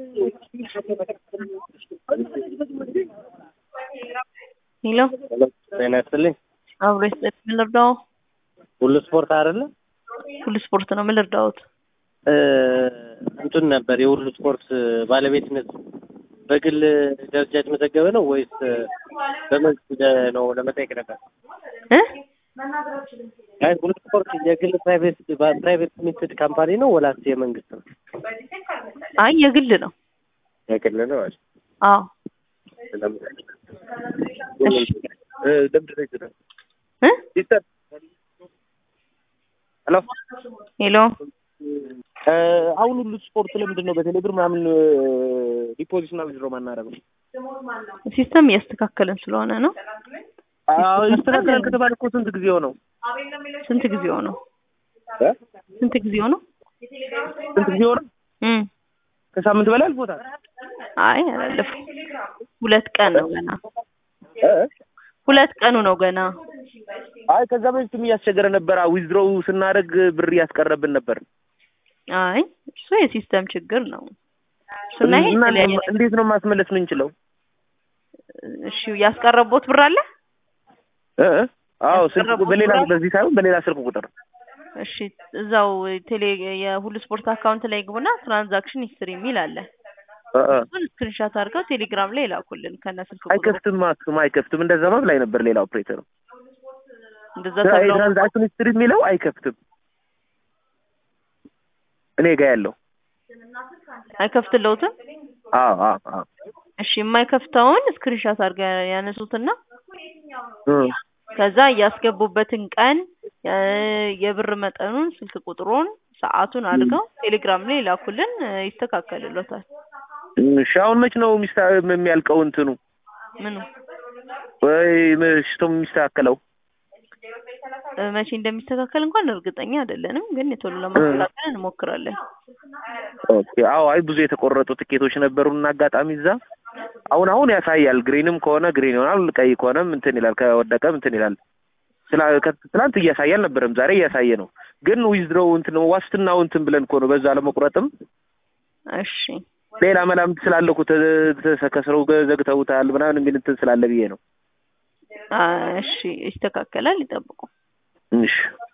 ሄሎ ጤና ይስጥልኝ። አብሮ ይስጥልኝ። ምን ልርዳው? ሁሉ ስፖርት አይደለ? ሁሉ ስፖርት ነው። ምን ልርዳዎት? እ እንትን ነበር የሁሉ ስፖርት ባለቤትነት በግል ደረጃ የተመዘገበ ነው ወይስ በመንግስት ነው ለመጠየቅ ነበር። እ አይ ሁሉ ስፖርት የግል ፕራይቬት ፕራይቬት ሊሚትድ ካምፓኒ ነው ወላስ የመንግስት ነው? አይ የግል ነው። የግል ነው። እሺ አዎ እሺ እ ለምንድን ነው ይችላል? እ ሄሎ ሄሎ አሁን ሁሉ ስፖርት ለምንድን ነው በቴሌብር ምናምን ዲፖዚት እና ዊዝድሮ ማናደርገው? ሲስተም እያስተካከልን ስለሆነ ነው። አዎ ይስተካከላል ከተባለ እኮ ስንት ጊዜው ነው? ስንት ጊዜው ነው? እ ስንት ጊዜው ነው? ስንት ጊዜው ነው? እም ከሳምንት በላይ አልፎታል። አይ አላለፈም። ሁለት ቀን ነው ገና። እ ሁለት ቀኑ ነው ገና። አይ ከዛ በፊትም እያስቸገረ ነበር። ዊዝድሮው ስናደርግ ብር እያስቀረብን ነበር። አይ እሱ የሲስተም ችግር ነው። እሱና ይሄ እና የተለያየ እንዴት ነው ማስመለስ የምንችለው? እሺ ያስቀረቦት ብር አለ? እ እ አዎ ስልክ በሌላ በዚህ ሳይሆን በሌላ ስልክ ቁጥር እሺ እዛው ቴሌ የሁሉ ስፖርት አካውንት ላይ ግቡና ትራንዛክሽን ሂስትሪ የሚል አለ። እ እ እሱን ስክሪንሻት አድርገው ቴሌግራም ላይ ላኩልን ከነ ስልክ ቁጥሩ። አይከፍትም ማክስም አይከፍትም። እንደዛ ማለት ላይ ነበር ሌላ ኦፕሬተር እንደዛ ተብሎ ትራንዛክሽን ሂስትሪ የሚለው አይከፍትም። እኔ ጋ ያለው አይከፍትለውትም። አዎ አዎ አዎ እሺ የማይከፍተውን ስክሪንሻት አድርገው ያነሱትና እ ከዛ ያስገቡበትን ቀን እ የብር መጠኑን፣ ስልክ ቁጥሩን፣ ሰዓቱን አድርገው ቴሌግራም ላይ ላኩልን ይስተካከልሎታል። እሺ አሁን መች ነው ሚስታ የሚያልቀው እንትኑ ምኑ ወይ ምሽቶ የሚስተካከለው? እ መቼ እንደሚስተካከል እንኳን እርግጠኛ አይደለንም፣ ግን ቶሎ ለማስተካከል እንሞክራለን። ኦኬ አዎ አይ ብዙ የተቆረጡ ትኬቶች ነበሩና አጋጣሚ እዛ አሁን አሁን ያሳያል። ግሪንም ከሆነ ግሪን ይሆናል፣ ቀይ ከሆነም እንትን ይላል፣ ከወደቀም እንትን ይላል። ስላ ትናንት እያሳየ አልነበረም፣ ዛሬ እያሳየ ነው። ግን ዊዝድሮው እንትን ዋስትናው እንትን ብለን እኮ ነው በዛ ለመቁረጥም እሺ ሌላ መላምት ስላለ እኮ ተከስረው ዘግተውታል ምናምን የሚል እንትን ስላለ ብዬ ነው። አ እሺ ይስተካከላል፣ ይጠብቁ። እሺ